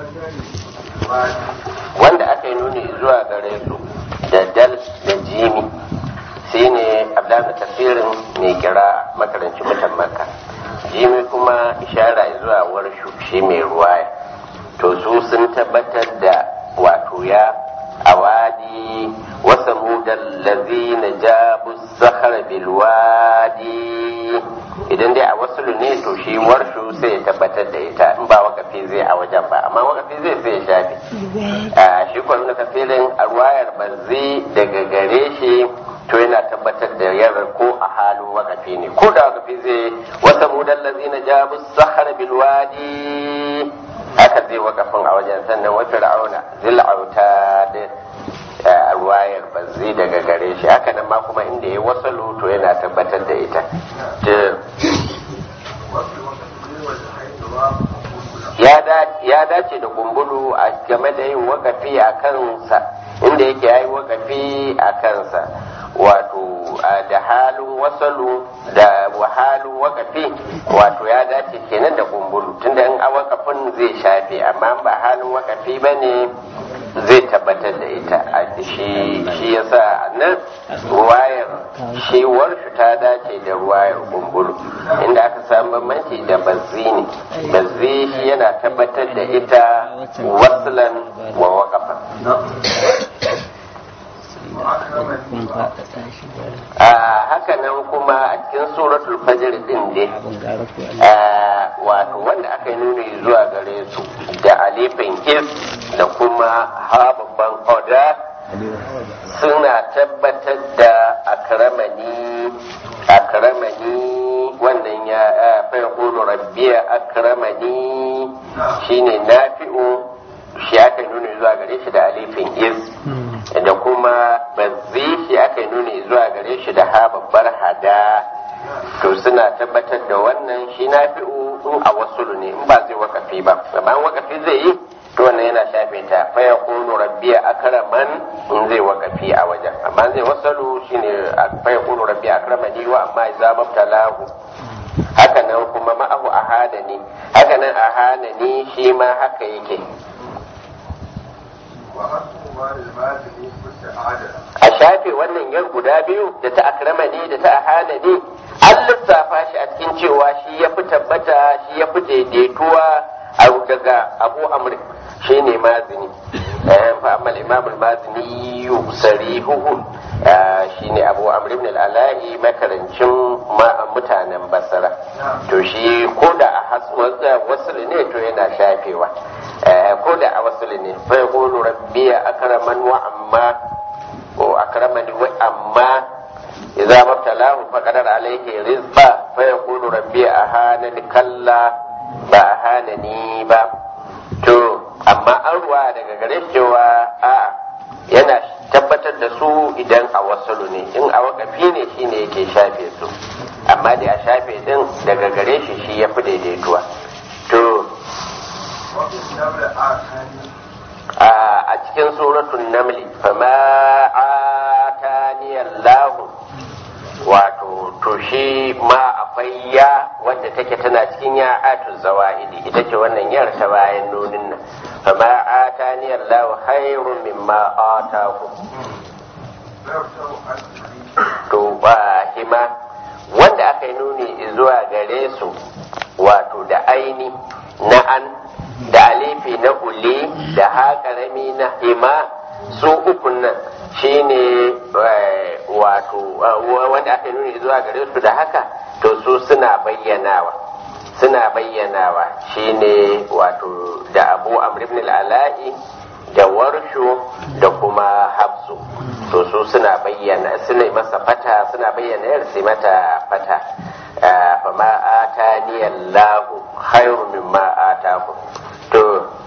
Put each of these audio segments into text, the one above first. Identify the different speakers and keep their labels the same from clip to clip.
Speaker 1: wanda aka yi nuni zuwa gare su da dal da jimi shi ne abdullahi tafsirin mai kira makarancin mutan makka jimi kuma ishara zuwa warshu shi mai ruwaya to su sun tabbatar da wato ya awadi wasa mudan lazina jabu sahara bilwadi idan dai a wasu ne to shi warshu sai ya tabbatar da ita in ba wakafi zai a wajen ba amma wakafi zai sai ya shafe a shi kwanan kafirin a ruwayar banzi daga gare shi to yana tabbatar da yarar ko a halin wakafi ne ko da wakafi zai wasa mudan lazina jabu sahara bilwadi haka zai wakafin a wajen sannan wa fir'auna zil'auta da ruwayar bazzi daga gare shi haka nan ma kuma inda ya wasalu to yana tabbatar da ita ya dace da kumbulu a game da yin wakafi a kansa inda yake ya yi wakafi a kansa wato da halin wasalu da wahalin wakafi wato ya dace kenan da kumbulu tunda in a wakafin zai shafe amma ba halin wakafi ba ne zai tabbatar da ita a shi shi yasa nan ruwayar shi warshu ta dace da ruwayar kumbulu inda aka samu bambanci da bazzi ne bazzi shi yana tabbatar da ita waslan wa waqafan a haka nan kuma a cikin suratul fajr din dai wato wanda aka yi nuni zuwa gare su da alifin is da kuma ha babban oda suna tabbatar da akramani akramani wannan ya fa yaqulu rabbiya akramani shine nafi'u shi aka nuni zuwa gare shi da alifin is da kuma bazzi shi aka nuni zuwa gare shi da ha babbar hada to suna tabbatar da wannan shi na fi'u in a wasu ne in ba zai wakafi ba amma wakafi zai yi to wannan yana shafe ta fa ya kunu rabbiya akraman in zai wakafi a wajen amma zai wasalu shine fa ya kunu rabbiya akramani wa amma idza mabtalahu haka nan kuma ma'ahu ahadani haka nan ahadani shi ma haka yake a shafe wannan yar guda biyu da ta akrama ne da ta ahana ne an lissafa shi a cikin cewa shi ya fi tabbata shi ya fi daidaituwa a daga abu amr shi ne mazini fa amma imam al-mazini yusarihuhu shi ne abu amr ibn al-ala'i makarancin mutanen basara to shi ko da a wasu ne to yana shafewa ko da a wasu ne fa yaqulu rabbiya akraman wa amma ko akramani wa amma idza mabtalahu faqadar alayhi rizqa fa yaqulu rabbiya ahanani kalla ba ahanani ba to amma an ruwa daga gare cewa a yana tabbatar da su idan a wasu ne in a wakafi ne shine yake shafe su amma da a shafe din daga gare shi shi ya fi daidaituwa to a cikin suratun namli fama ataniyallahu wato to shi ma akwai ya wadda take tana cikin ya atu zawa'idi ita ce wannan yar ta bayan nunin nan fama ataniyallahu khairun mimma ataku to ba hima wanda aka yi nuni zuwa gare su wato da aini na an da alifi na ule da haƙarami na hima su ukun nan shine wato wanda aka nuni zuwa gare su da haka to su suna bayyanawa suna bayyanawa shine wato da abu amr ibn al-ala'i da warshu da kuma hafsu to su suna bayyana suna masa fata suna bayyana yar sai mata fata fama atani Allahu khairu mimma ataku to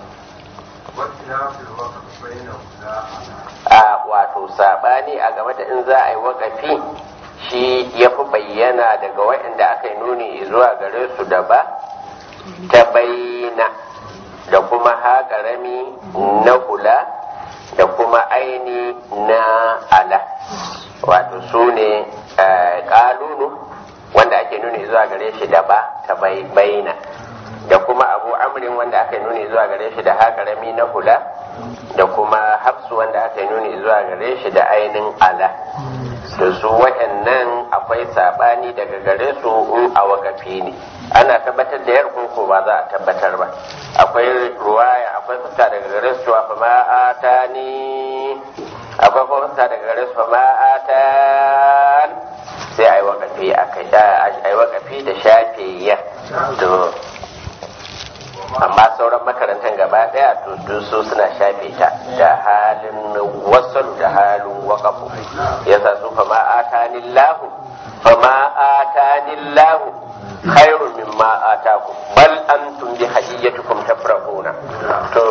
Speaker 1: a wato sabani a game da in za a yi wakafi shi ya fi bayyana daga waɗanda aka yi nuni zuwa gare su da ba ta bayyana da kuma haƙarami na kula da kuma aini na ala wato su ne ƙalunu wanda ake nuni zuwa gare shi da ba ta bayyana da kuma abu amrin wanda aka nuni zuwa gare shi da haƙarami na hula da kuma hafsu wanda aka nuni zuwa gare shi da ainin ala da su waɗannan akwai sabani daga gare su in a wakafi ne ana tabbatar da yar ko ba za a tabbatar ba akwai ruwaya akwai fuska daga gare su fa ma atani akwai kuma fuska daga gare su fa ma atan sai a yi wakafi a kai a yi wakafi da shafe ya to amma sauran makarantar gaba daya to su suna shafe ta da halin wasan da halin wakafu yasa su fa ma atanillahu fa ma atanillahu khairun mimma atakum bal antum bi hadiyatikum tafrahuna to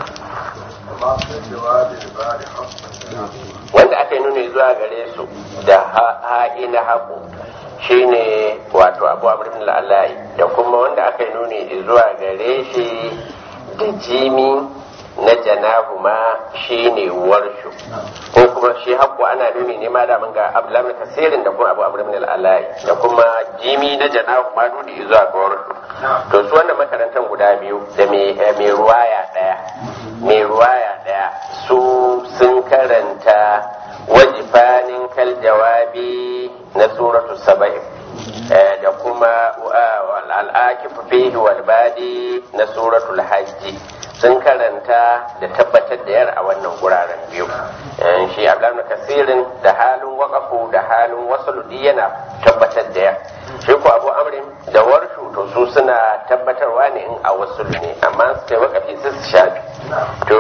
Speaker 1: wanda aka yi nuni zuwa gare su da ha'i na haƙo shine wato abu amurin la'alayi da kuma wanda aka yi nuni zuwa gare shi da jimi na janahu ma shine warshu ko kuma shi haƙo ana nuni ne ma da mun ga abdullahi kasirin da kuma abu amurin la'alayi da kuma jimi na janahu ma nuni zuwa ga warshu to su wannan makarantar guda biyu da mai ruwaya ɗaya mai ruwaya ɗaya su sun karanta wajifanin kal jawabi na suratu saba'in da kuma al'akifu fihi wal badi na suratul hajji sun karanta da tabbatar da yar a wannan guraren biyu shi abdullahi kasirin da halin wakafu da halin wasu yana tabbatar da yar shi ko abu amrin da warshu to su suna tabbatarwa ne in a wasu ne amma su kai wakafi su shafi to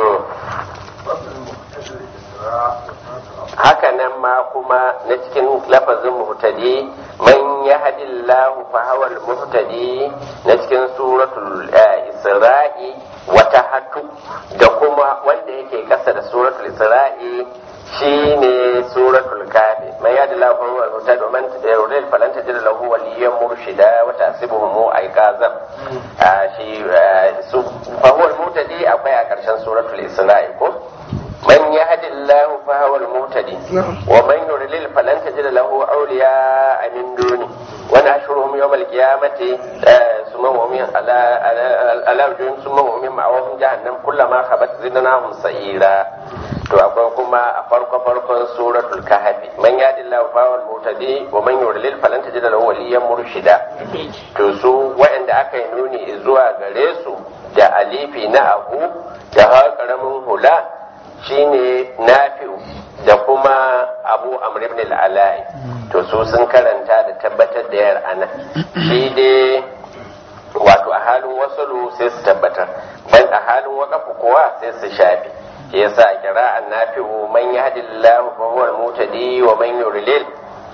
Speaker 1: haka nan ma kuma na cikin lafazin muhtadi man yahdillahu fa huwa muhtadi na cikin suratul isra'i wata hatu da kuma wanda yake kasa da suratul isra'i shine suratul kafi man yahdillahu fa huwa muhtadi wa man yudlil falan tajid lahu waliyyan murshida wa tahsibuhum aiqazan shi fa huwa muhtadi akwai a karshen suratul isra'i ko من يهد الله فهو المهتدي ومن يضلل فلن تجد له اولياء من دونه ونحشرهم يوم القيامة ثم هم على على وجوههم ثم هم معهم جهنم كلما خبت زدناهم سعيرا to akwai kuma a farko farkon suratul kahfi man yadi Allah fa wal mutadi wa man yudlil falan tajid lahu waliyan murshida to su waɗanda aka yi nuni zuwa gare su da alifi na abu da ha karamin hula shine nafi'u da kuma abu amr ibn al-alai to su sun karanta da tabbatar da yar ana shi dai wato a halin wasalu sai su tabbatar ban a halin waqafu kuwa sai su shafi yasa kira'an nafi'u man yahdillahu fa huwa al-mutadi wa man yudlil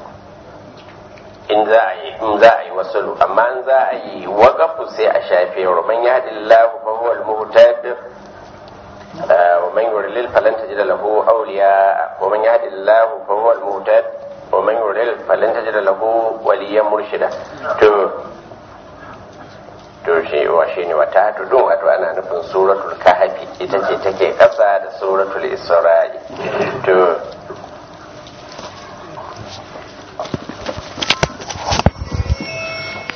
Speaker 1: in za a yi in za a yi wasalu amma in za a yi waqafu sai a shafe wa man yahdillahu fa huwa al-muhtadi ومن يضلل فلن تجد له أولياء ومن يهد الله فهو المهتد ومن يضلل فلن تجد له وليا مرشدا to to shi wa shi ne wata tudun wato ana nufin suratul kahfi ita ce take kasa da suratul isra'i to